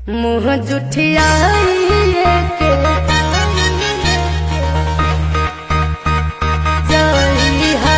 मुँह जुठियाइए के जइहा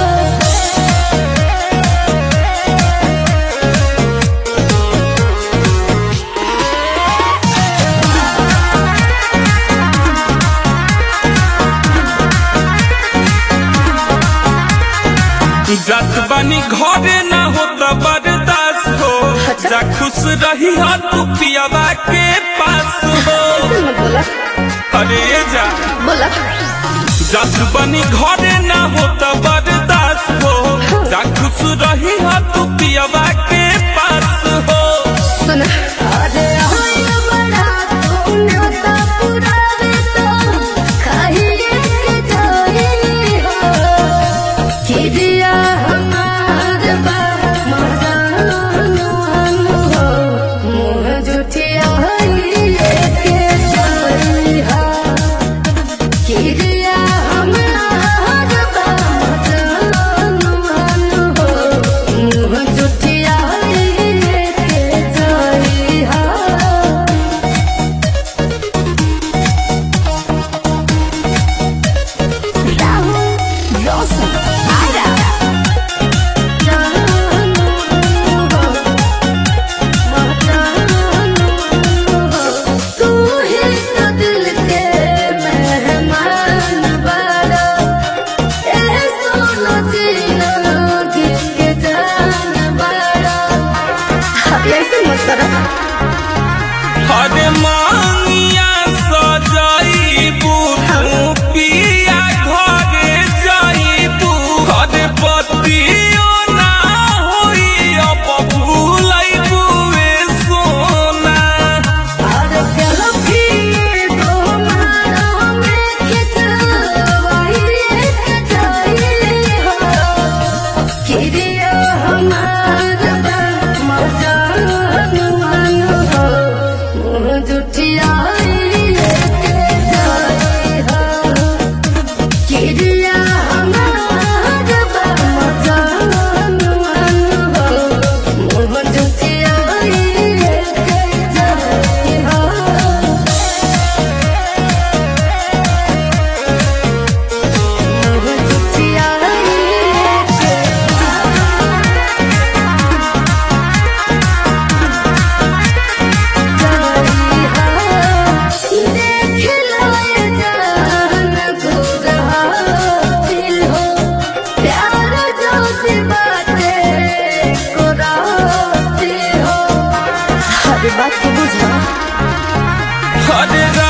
जात बानी घरे ना होता बर्दाश्त हो अच्छा। जा खुश रही हो तू पियावा के पास हो ऐसे मत बोला अरे जा बोला जात बानी घरे ना होता बर्दाश्त हो जा खुश रही हो तू पियावा के पास हो सुन अरे होय बड़ा तूने तो पुरावे तो खाइए के जाई हो किरिया हमार बा मजानो हो मुँह जुठियाइए के जाई हो किरिया हमार बा मजानो हो मुँह जुठियाइए के जाई हो Raúl Rosa Ara. तू ही तो दिल के मेहमान बड़ा ए सोनो जीना के जान बड़ा ऐसे मत करो अरे मांगिया सजाइबू तू पिया घरे जाइबू अरे पतियो ना होई अब भूलाइबू ए सोना और सेल्फी दो मारो में खिंचवाई खिंचाई हो किरिया हमार बा मजान हो मुँह जुठियाई के जाई हो किरिया हमार बा मजान हो मुँह जुठियाई के जाई हो बात को बुझा अरे